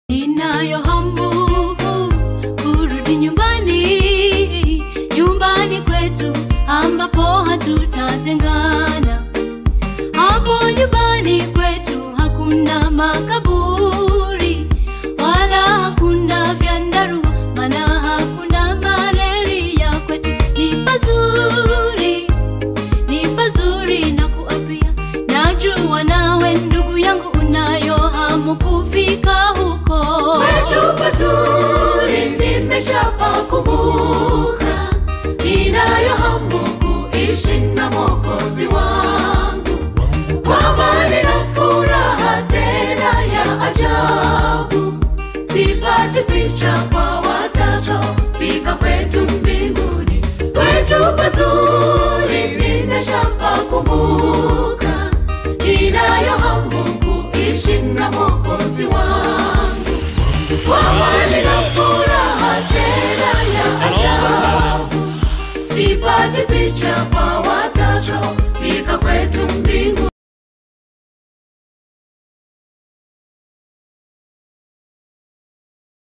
Ninayo hamu kurudi nyumbani, nyumbani kwetu ambapo hatutatengana. Hapo nyumbani kwetu hakuna makaburi wala hakuna vyandarua, maana hakuna malaria. Kwetu ni pazuri, ni pazuri na kuapia. Najua nawe ndugu yangu unayo hamu kufika huko. Kwetu pazuri nimeshapakumbuka, ninayo hamu kuishi na Mwokozi wangu kwa amani na furaha tena ya ajabu. Sipati picha kwa watakaofika kwetu mbinguni. Kwetu pazuri nimeshapakumbuka, ninayo hamu kuishi na Mwokozi wangu kwa amani na furaha tena ya ajabu. Sipati picha kwa